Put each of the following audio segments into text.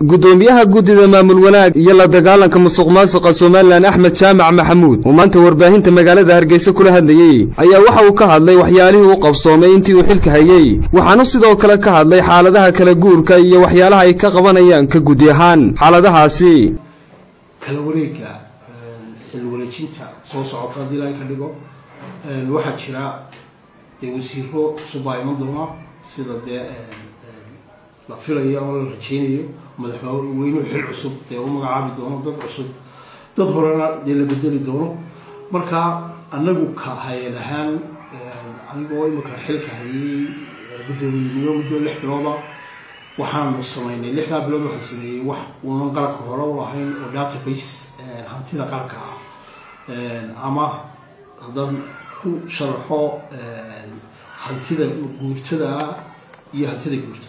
gudoomiyaha guddida maamul wanaag iyo la dagaalanka musuq maasuqa somalilan axmed jaamac maxamuud oo maanta warbaahinta magaalada hargeysa kula hadlayey ayaa waxa uu ka hadlay waxyaalihii u qabsoomay intii uu xilka hayey waxaanu sidoo kale ka hadlay xaaladaha kala guurka iyo waxyaalaha ay ka qabanayaan ka gudi ahaan xaaladahaasi kala wareega xil wareejinta soo socota haddii ilaahay ka dhigo waxaa jira dee wasiiro cusub baa iman doona sida dee la filayo ama la rajeynayo madaxweynuhu xil cusub dee u magacaabi doono dad cusub dad horena dee la bedeli doono marka anagu ka hay-ad ahaan anigoo imika xilka hayay guddoomiyenimo muddo lix bilooda waxaanu sameynay lixdaa bilood waxaan sameeyey wax uunan qaranka hore u lahayn oo database hantida qaranka ah ama haddaan ku sharaxo hantida guurtada iyo hantida guurta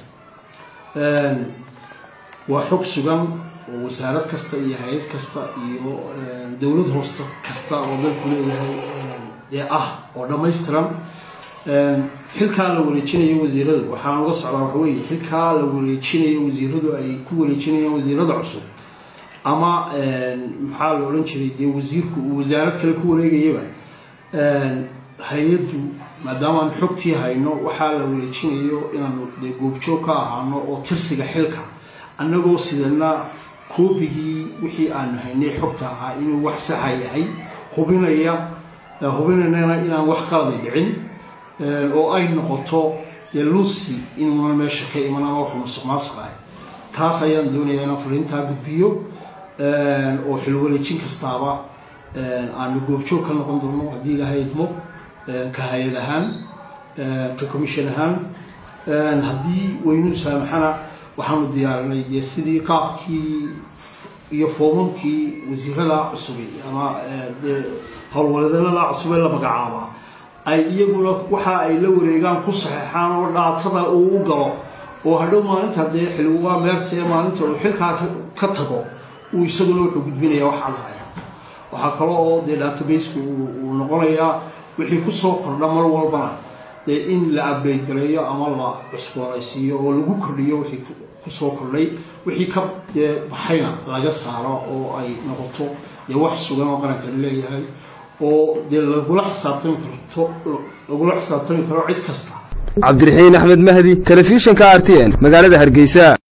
waa xog sugan oo wasaarad kasta iyo hay-ad kasta iyo dowlad hoosta kasta oo dalku leeyahay ee ah oo dhammaystiran xilkaa la wareejinayo wasiirada waxaan uga socdaa waxa weeye xilkaa la wareejinayo wasiiradu ay ku wareejinayaan wasiirada cusub ama maxaa la odhan jiray dee wasiirku uu wasaarad kale ku wareegayaba hay-addu maadaamaan xogtii hayno waxaa la wareejinayo inaanu dee goobjoog ka ahaano oo tirsiga xilka annagoo sidana koobigii wixii aanu haynay xogta ahaa inuu wax saxa yahay hubinaya hubinaynana inaan wax qaladay dhicin oo ay noqoto dee lucy inuunan meesha ka iman ama wax musuq maasuq ahay taas ayaan doonayaa inaan fariintaa gudbiyo oo xil wareejin kastaaba aanu goobjoog ka noqon doono haddii ilaahay idmo ka hay-ad ahaan ka commission ahaan haddii weynu saamaxana waxaanu diyaarinay dee sidii qaabkii iyo foomamkii wasiirada cusubay ama dee howlwareedalada cusubee la magacaabaa ay iyaguna waxa ay la wareegaan ku saxeexaan oo dhaatada uu u galo oo hadhow maalinta dee xilwaa meerta ee maalinta uu xilkaa ka tago uu isaguna wuxuu gudbinaya waxaa lahaya waxaa kale oo dee databaseka uu noqonayaa wixii kusoo kordha mar walbana dee in la upgrade gareeyo ama la cusboonaysiiyo oo lagu kordhiyo wixii kusoo kordhay wixii ka dee baxayna laga saaro oo ay noqoto dee wax sugan oo qarankani leeyahay oo dee lagula xisaabtami karto lagula xisaabtami karo cid kasta cabdiraxiin axmed mahdi telefishinka r t n magaalada hargeysa